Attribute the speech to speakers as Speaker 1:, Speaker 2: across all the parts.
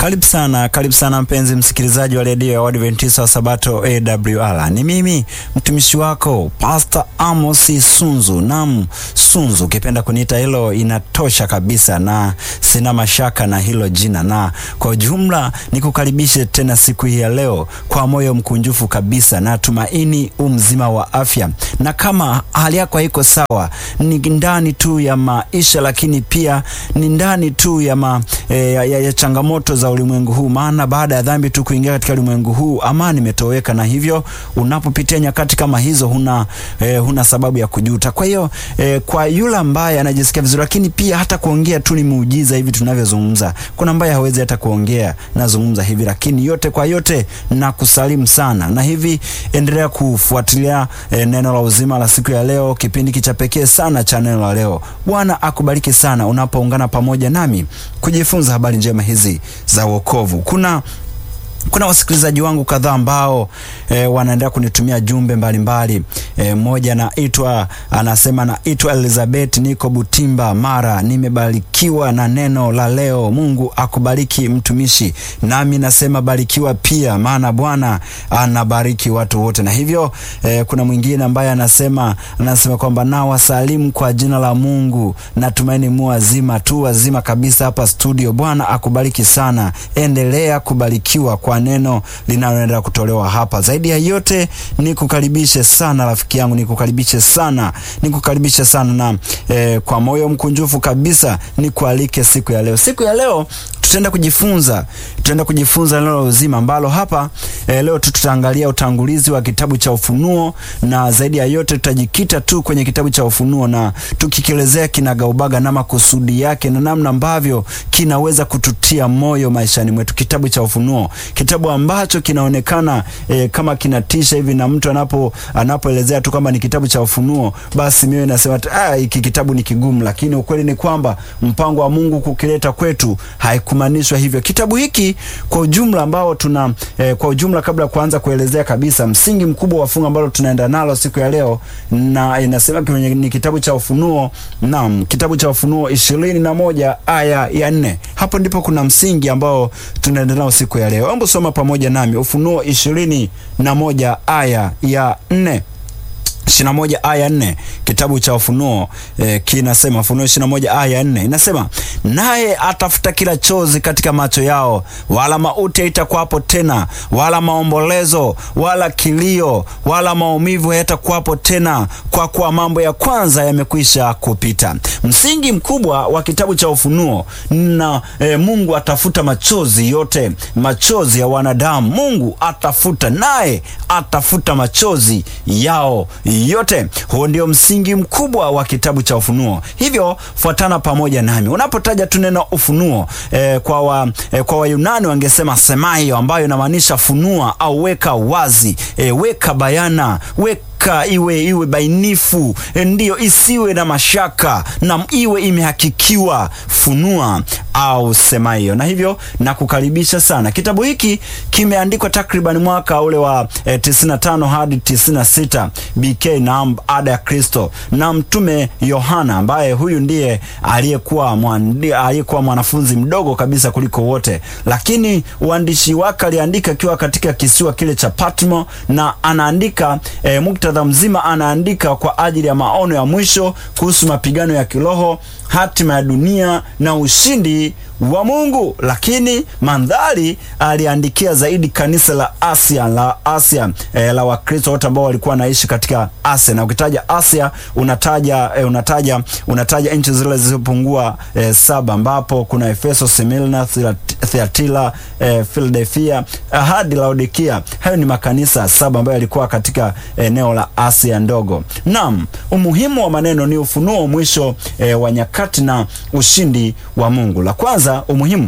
Speaker 1: Karibu sana, karibu sana mpenzi msikilizaji wa redio ya Waadventista wa Sabato AWR. Ni mimi mtumishi wako Pastor Amos Sunzu. Naam, Sunzu, ukipenda kuniita hilo inatosha kabisa, na sina mashaka na hilo jina, na kwa ujumla nikukaribishe tena siku hii ya leo kwa moyo mkunjufu kabisa, na tumaini umzima wa afya, na kama hali yako haiko sawa, ni ndani tu ya maisha, lakini pia ni ndani tu ya, ma, e, ya, ya, ya changamoto za ulimwengu huu, maana baada ya dhambi tu kuingia katika ulimwengu huu amani imetoweka, na hivyo unapopitia nyakati kama hizo huna, eh, huna sababu ya kujuta. Kwa hiyo eh, kwa yule ambaye anajisikia vizuri, lakini pia hata kuongea tu ni muujiza hivi tunavyozungumza. Kuna ambaye hawezi hata kuongea, nazungumza hivi, lakini yote kwa yote na kusalimu sana, na hivi endelea kufuatilia eh, neno la uzima la siku ya leo, kipindi cha pekee sana cha neno la leo. Bwana akubariki sana unapoungana pamoja nami kujifunza habari njema hizi za wokovu. Kuna kuna wasikilizaji wangu kadhaa ambao e, wanaendelea kunitumia jumbe mbalimbali. Mmoja e, naitwa anasema, naitwa Elizabeth, niko Butimba, Mara. Nimebarikiwa na neno la leo. Mungu akubariki mtumishi. Nami nasema barikiwa pia, maana Bwana anabariki watu wote. Na hivyo e, kuna mwingine ambaye anasema anasema kwamba na wasalimu kwa jina la Mungu, natumaini mu wazima tu, wazima kabisa hapa studio. Bwana akubariki sana, endelea kubarikiwa kwa neno linaloendelea kutolewa hapa. Zaidi ya yote nikukaribishe sana rafiki yangu, nikukaribishe sana, nikukaribishe sana na eh, kwa moyo mkunjufu kabisa nikualike siku ya leo. Siku ya leo tutaenda kujifunza, tutaenda kujifunza neno la uzima ambalo hapa eh, leo tu tutaangalia utangulizi wa kitabu cha Ufunuo, na zaidi ya yote tutajikita tu kwenye kitabu cha Ufunuo na tukikielezea kinagaubaga na makusudi yake na namna ambavyo kinaweza kututia moyo maishani mwetu. Kitabu cha Ufunuo, kitabu ambacho kinaonekana eh, kama kinatisha hivi, na mtu anapo anapoelezea tu kwamba ni kitabu cha Ufunuo, basi mimi nasema ah, hiki kitabu ni kigumu, lakini ukweli ni kwamba mpango wa Mungu kukileta kwetu haikumanishwa hivyo. Kitabu hiki kwa ujumla ambao tuna eh, kwa ujumla, kabla ya kuanza kuelezea kabisa msingi mkubwa wa fungu ambalo tunaenda nalo siku ya leo, na inasema kwenye ni kitabu cha Ufunuo, naam, kitabu cha Ufunuo ishirini na moja aya ya nne. Hapo ndipo kuna msingi ambao tunaenda nao siku ya leo. Hebu soma pamoja nami Ufunuo ishirini na moja aya ya nne ishirini na moja aya nne kitabu cha Ufunuo eh, kinasema Ufunuo ishirini na moja aya nne inasema, naye atafuta kila chozi katika macho yao, wala mauti haitakuwapo tena, wala maombolezo, wala kilio, wala maumivu hayatakuwapo tena, kwa kuwa mambo ya kwanza yamekwisha kupita. Msingi mkubwa wa kitabu cha Ufunuo na eh, Mungu atafuta machozi yote, machozi ya wanadamu. Mungu atafuta, naye atafuta machozi yao yote. Huo ndio msingi mkubwa wa kitabu cha Ufunuo. Hivyo fuatana pamoja nami unapotaja tu neno ufunuo. E, kwa wa, e, kwa Wayunani wangesema semaio, ambayo inamaanisha funua au weka wazi, e, weka bayana, weka iwe iwe bainifu, ndiyo, isiwe na mashaka na iwe imehakikiwa, funua au sema hiyo. Na hivyo nakukaribisha sana. Kitabu hiki kimeandikwa takriban mwaka ule wa eh, 95 hadi 96 BK na ada ya Kristo na mtume Yohana, ambaye huyu ndiye aliyekuwa aliyekuwa mwanafunzi mdogo kabisa kuliko wote, lakini uandishi wake aliandika akiwa katika kisiwa kile cha Patmo, na anaandika eh, muktadha mzima anaandika kwa ajili ya maono ya mwisho kuhusu mapigano ya kiroho, hatima ya dunia na ushindi wa Mungu, lakini mandhari aliandikia zaidi kanisa la Asia la Asia e, la Wakristo wote ambao walikuwa wanaishi katika Asia. Na ukitaja Asia unataja e, unataja unataja nchi zile zilizopungua e, saba, ambapo kuna Efeso, Smyrna, Thyatira, e, Philadelphia hadi Laodikia. Hayo ni makanisa saba ambayo yalikuwa katika eneo la Asia ndogo. Naam, umuhimu wa maneno ni ufunuo mwisho e, wa nyakati na ushindi wa Mungu. La kwanza umuhimu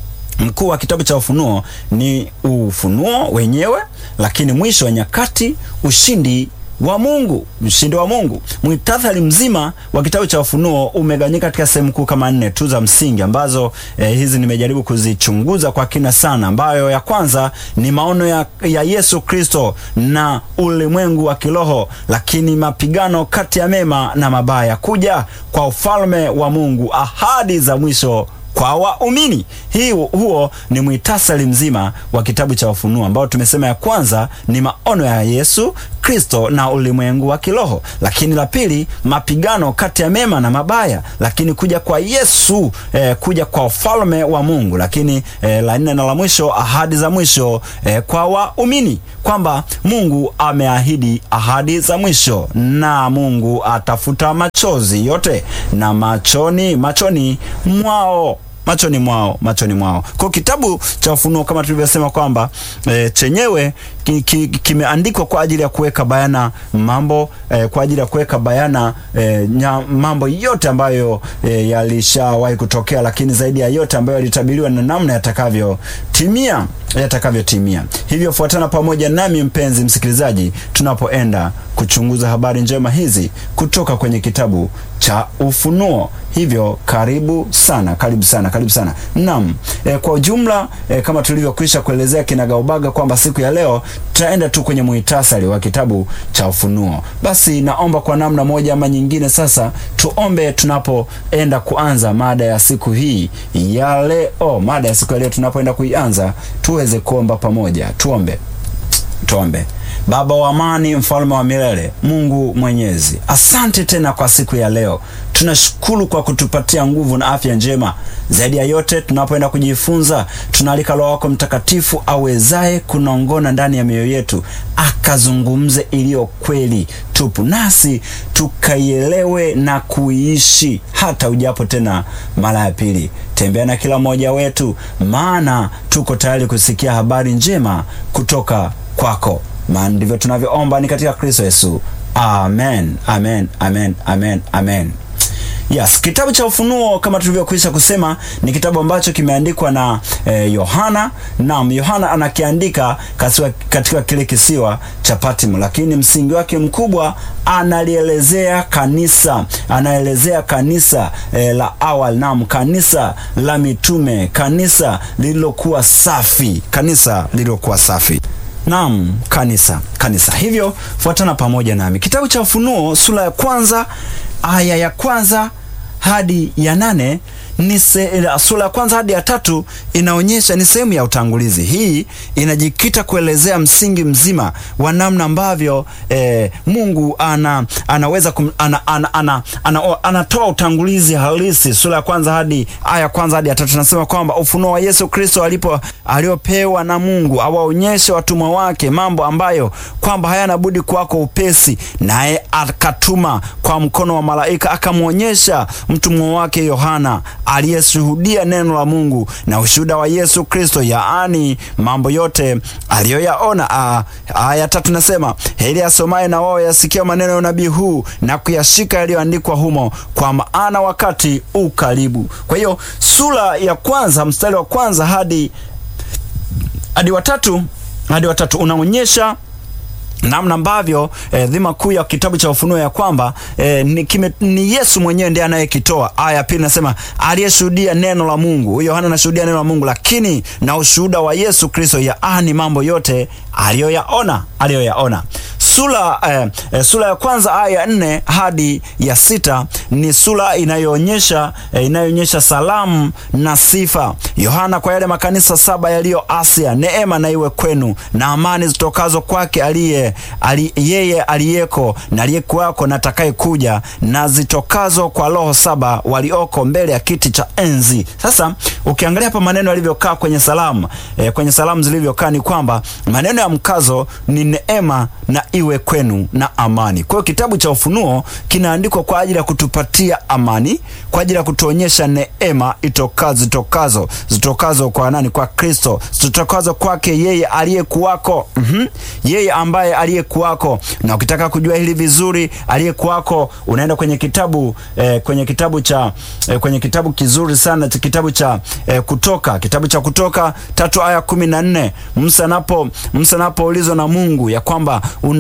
Speaker 1: mkuu wa kitabu cha Ufunuo ni ufunuo wenyewe, lakini mwisho wa nyakati, ushindi wa Mungu, ushindi wa Mungu. Muhtasari mzima wa kitabu cha Ufunuo umegawanyika katika sehemu kuu kama nne tu za msingi ambazo eh, hizi nimejaribu kuzichunguza kwa kina sana, ambayo ya kwanza ni maono ya, ya Yesu Kristo na ulimwengu wa kiroho, lakini mapigano kati ya mema na mabaya, kuja kwa ufalme wa Mungu, ahadi za mwisho kwa waumini. Hii huo ni mwitasari mzima wa kitabu cha Ufunuo ambao tumesema ya kwanza ni maono ya Yesu Kristo na ulimwengu wa kiroho, lakini la pili mapigano kati ya mema na mabaya, lakini kuja kwa Yesu eh, kuja kwa ufalme wa Mungu, lakini eh, la nne na la mwisho ahadi za mwisho eh, kwa waumini kwamba Mungu ameahidi ahadi za mwisho na Mungu atafuta machozi yote na machoni machoni mwao machoni mwao machoni mwao. Kwa kitabu cha Ufunuo kama tulivyosema kwamba e, chenyewe kimeandikwa ki, kwa ajili ya kuweka bayana mambo e, kwa ajili ya kuweka bayana e, nya, mambo yote ambayo e, yalishawahi kutokea, lakini zaidi ya yote ambayo yalitabiriwa na namna yatakavyotimia yatakavyotimia. Hivyo fuatana pamoja nami mpenzi msikilizaji, tunapoenda kuchunguza habari njema hizi kutoka kwenye kitabu cha Ufunuo. Hivyo karibu sana, karibu sana, karibu sana. Naam, e, kwa ujumla e, kama tulivyokwisha kuelezea kinagaubaga kwamba siku ya leo tutaenda tu kwenye muhtasari wa kitabu cha Ufunuo. Basi naomba kwa namna moja ama nyingine, sasa tuombe tunapoenda kuanza mada ya siku hii ya leo. Mada ya siku ya leo tunapoenda kuianza, tuweze kuomba pamoja. Tuombe, tuombe. Baba wa amani, mfalme wa milele, Mungu Mwenyezi, asante tena kwa siku ya leo. Tunashukuru kwa kutupatia nguvu na afya njema. Zaidi ya yote, tunapoenda kujifunza, tunaalika Roho wako Mtakatifu awezaye kunaongona ndani ya mioyo yetu, akazungumze iliyo kweli tupu, nasi tukaielewe na kuiishi hata ujapo tena mara ya pili. Tembea na kila mmoja wetu, maana tuko tayari kusikia habari njema kutoka kwako maana ndivyo tunavyoomba ni katika Kristo Yesu, amen, amen, amen, amen, amen. Yes, kitabu cha Ufunuo kama tulivyokwisha kusema ni kitabu ambacho kimeandikwa na Yohana. Eh, naam, Yohana anakiandika katika, katika kile kisiwa cha Patmo, lakini msingi wake mkubwa analielezea kanisa, anaelezea kanisa eh, la awali, naam, kanisa la mitume, kanisa lililokuwa safi, kanisa lililokuwa safi. Naam, kanisa kanisa. Hivyo fuatana pamoja nami, kitabu cha Ufunuo sura ya kwanza aya ya kwanza hadi ya nane ni sura ya kwanza hadi ya tatu inaonyesha ni sehemu ya utangulizi. Hii inajikita kuelezea msingi mzima wa namna ambavyo eh, Mungu ana, anaweza kum, ana, ana, ana, ana, anatoa utangulizi halisi. Sura ya kwanza hadi aya ya kwanza hadi ya tatu nasema kwamba ufunuo wa Yesu Kristo alipo aliopewa na Mungu awaonyeshe watumwa wake mambo ambayo kwamba hayana budi kwako upesi, naye akatuma kwa mkono wa malaika akamwonyesha mtumwa wake Yohana aliyeshuhudia neno la Mungu na ushuhuda wa Yesu Kristo, yaani mambo yote aliyoyaona. Aya tatu nasema heri asomaye na wao yasikia maneno ya unabii huu na kuyashika yaliyoandikwa humo, kwa maana wakati u karibu. Kwa hiyo sura ya kwanza mstari wa kwanza hadi hadi watatu hadi watatu unaonyesha namna ambavyo eh, dhima kuu ya kitabu cha Ufunuo ya kwamba eh, ni, kime, ni Yesu mwenyewe ndiye anayekitoa. Aya ya pili nasema aliyeshuhudia neno la Mungu. Huyo Yohana anashuhudia neno la Mungu, lakini na ushuhuda wa Yesu Kristo, yaani mambo yote aliyoyaona aliyoyaona. Sura eh, eh, sura ya kwanza aya ya nne hadi ya sita ni sura inayoonyesha eh, inayoonyesha salamu na sifa Yohana kwa yale makanisa saba yaliyo Asia. Neema na iwe kwenu na amani zitokazo kwake aliye ali, yeye aliyeko na aliyekuwako na atakaye kuja na zitokazo kwa roho saba walioko mbele ya kiti cha enzi. Sasa ukiangalia hapa maneno yalivyokaa kwenye salamu eh, kwenye salamu zilivyokaa ni kwamba maneno ya mkazo ni neema na iwe kwenu na amani. Kwa hiyo kitabu cha Ufunuo kinaandikwa kwa ajili ya kutupatia amani, kwa ajili ya kutuonyesha neema itokazo zitokazo zitokazo kwa nani? Kwa Kristo, zitokazo kwake yeye aliyekuwako. mm -hmm. Yeye ambaye aliyekuwako, na ukitaka kujua hili vizuri, aliyekuwako unaenda kwenye kitabu eh, kwenye kitabu cha eh, kwenye kitabu kizuri sana cha kitabu cha eh, Kutoka, kitabu cha Kutoka tatu aya kumi na nne Musa napo Musa napoulizwa na Mungu ya kwamba una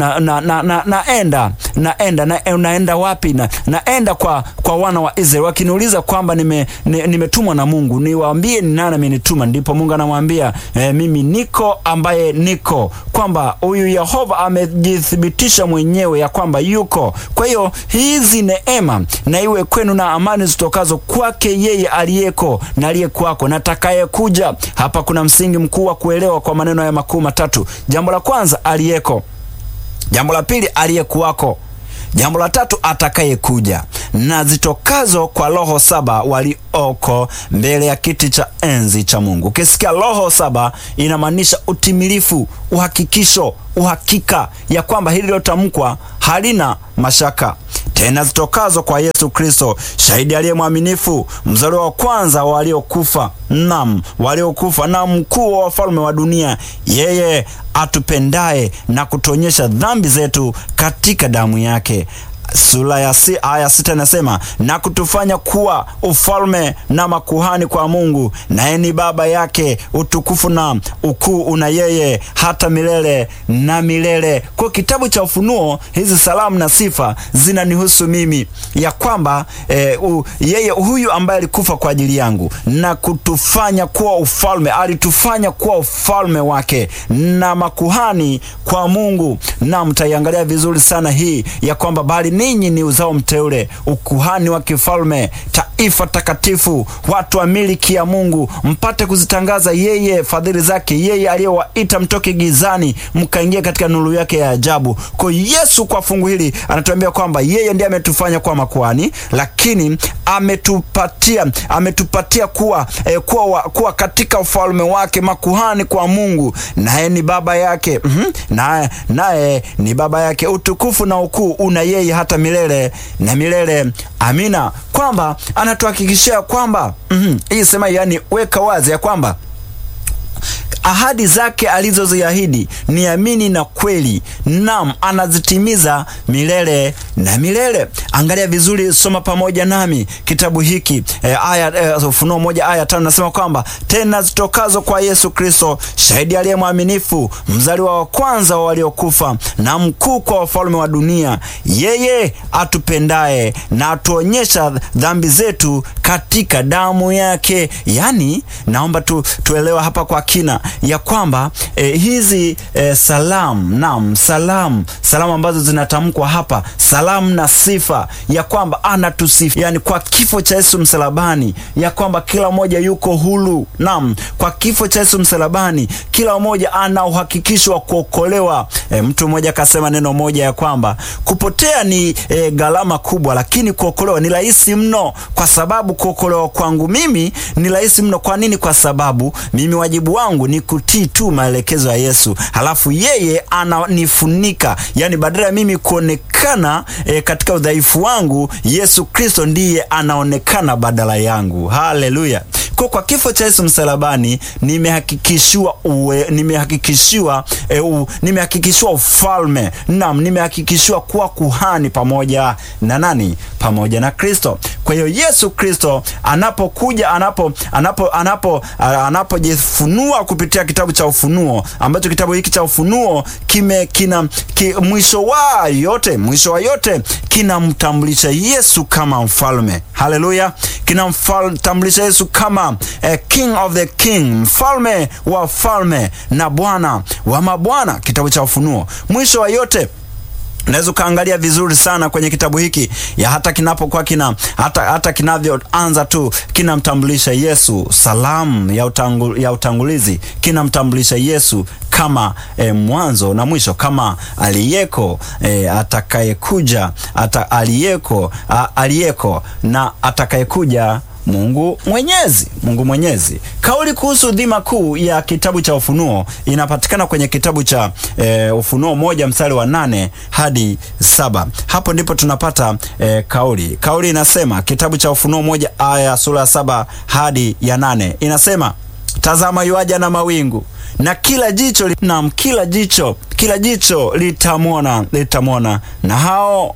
Speaker 1: na, na, na, na, naenda naenda na, naenda wapi na, naenda kwa, kwa wana wa Israeli wakiniuliza kwamba nimetumwa nime na Mungu, niwaambie ni nani amenituma. Ndipo Mungu anamwambia eh, mimi niko ambaye niko, kwamba huyu Yehova amejithibitisha mwenyewe ya kwamba yuko. Kwa hiyo hizi neema na iwe kwenu na amani zitokazo kwake yeye aliyeko na aliyekuwako na atakayekuja. Hapa kuna msingi mkuu wa kuelewa kwa maneno ya makuu matatu. Jambo la kwanza, aliyeko. Jambo la pili, aliyekuwako. Jambo la tatu, atakayekuja, na zitokazo kwa roho saba walioko mbele ya kiti cha enzi cha Mungu. Ukisikia roho saba, inamaanisha utimilifu, uhakikisho, uhakika ya kwamba hili lilotamkwa halina mashaka. Tena zitokazo kwa Yesu Kristo, shahidi aliye mwaminifu, mzaliwa wa kwanza wa waliokufa, nam waliokufa, na mkuu wa wafalme wa dunia, yeye atupendaye na kutuonyesha dhambi zetu katika damu yake. Sura ya si, aya sita inasema na kutufanya kuwa ufalme na makuhani kwa Mungu, naye ni baba yake. Utukufu na ukuu una yeye hata milele na milele. Kwa kitabu cha Ufunuo, hizi salamu na sifa zinanihusu mimi, ya kwamba eh, u, yeye huyu ambaye alikufa kwa ajili yangu na kutufanya kuwa ufalme, alitufanya kuwa ufalme wake na makuhani kwa Mungu. Na mtaiangalia vizuri sana hii ya kwamba bali ninyi ni uzao mteule, ukuhani wa kifalme, taifa takatifu, watu wa miliki ya Mungu, mpate kuzitangaza yeye fadhili zake, yeye aliyewaita mtoke gizani mkaingia katika nuru yake ya ajabu. Kwa Yesu, kwa fungu hili anatuambia kwamba yeye ndiye ametufanya kuwa makuhani, lakini ametupatia ametupatia kuwa, eh, kuwa, kuwa katika ufalme wake, makuhani kwa Mungu, naye ni baba yake mm -hmm. naye naye ni baba yake. Utukufu na ukuu una yeye hata milele na milele. Amina, kwamba anatuhakikishia kwamba mm -hmm. hii sema, yani weka wazi ya kwamba ahadi zake alizoziahidi ni amini na kweli, nam anazitimiza milele na milele. Angalia vizuri, soma pamoja nami kitabu hiki e, aya e, Ufunuo moja aya tano nasema kwamba tena zitokazo kwa Yesu Kristo, shahidi aliye mwaminifu, mzaliwa wa kwanza wa waliokufa, na mkuu kwa wafalme wa dunia, yeye atupendaye na atuonyesha dhambi zetu katika damu yake. Yani naomba tu, tuelewa hapa kwa kina ya kwamba eh, hizi eh, salamu nam salamu salamu ambazo zinatamkwa hapa, salamu na sifa ya kwamba anatusifu, yani kwa kifo cha Yesu msalabani, ya kwamba kila mmoja yuko huru. Nam, kwa kifo cha Yesu msalabani kila mmoja ana uhakikisho wa kuokolewa. Eh, mtu mmoja akasema neno moja ya kwamba kupotea ni eh, gharama kubwa, lakini kuokolewa ni rahisi mno, kwa sababu kuokolewa kwangu mimi ni rahisi mno. Kwa nini? Kwa sababu mimi wajibu wangu ni kutii tu maelekezo ya Yesu, halafu yeye ananifunika, yani badala ya mimi kuonekana e, katika udhaifu wangu, Yesu Kristo ndiye anaonekana badala yangu. Haleluya! Kwa, kwa kifo cha Yesu msalabani nimehakikishiwa uwe, nimehakikishiwa e, u, nimehakikishiwa ufalme nam, nimehakikishiwa kuwa kuhani pamoja na nani? Pamoja na Kristo. Kwa hiyo Yesu Kristo anapokuja anapo anapo anapo anapojifunua kupitia kitabu cha Ufunuo, ambacho kitabu hiki cha Ufunuo kime kina ki, mwisho wa yote mwisho wa yote kinamtambulisha Yesu kama mfalme. Haleluya, kinamtambulisha Yesu kama eh, king of the king, mfalme wa falme na bwana wa mabwana. Kitabu cha Ufunuo mwisho wa yote Unaweza ukaangalia vizuri sana kwenye kitabu hiki ya hata kinapokuwa kina hata, hata kinavyoanza tu kinamtambulisha Yesu, salamu ya, utangu, ya utangulizi kinamtambulisha Yesu kama e, mwanzo na mwisho, kama aliyeko e, atakayekuja ata, aliyeko a, aliyeko na atakayekuja Mungu Mwenyezi, Mungu Mwenyezi. Kauli kuhusu dhima kuu ya kitabu cha Ufunuo inapatikana kwenye kitabu cha e, Ufunuo moja mstari wa nane hadi saba. Hapo ndipo tunapata e, kauli. Kauli inasema kitabu cha Ufunuo moja aya sura ya saba hadi ya nane inasema, tazama yuaja na mawingu na kila jicho na kila jicho kila jicho litamwona litamwona, na hao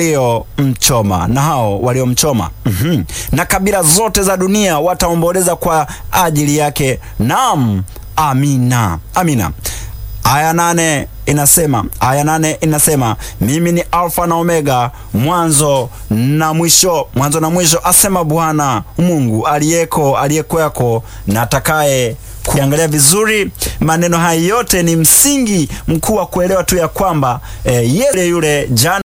Speaker 1: waliomchoma na hao waliomchoma mm -hmm. na kabila zote za dunia wataomboleza kwa ajili yake. Naam, amina, amina. aya nane inasema aya nane inasema mimi ni Alfa na Omega, mwanzo na mwisho, mwanzo na mwisho, asema Bwana Mungu aliyeko, aliyekwako na atakaye kuangalia vizuri maneno haya yote ni msingi mkuu wa kuelewa tu ya kwamba eh, yeye yule jana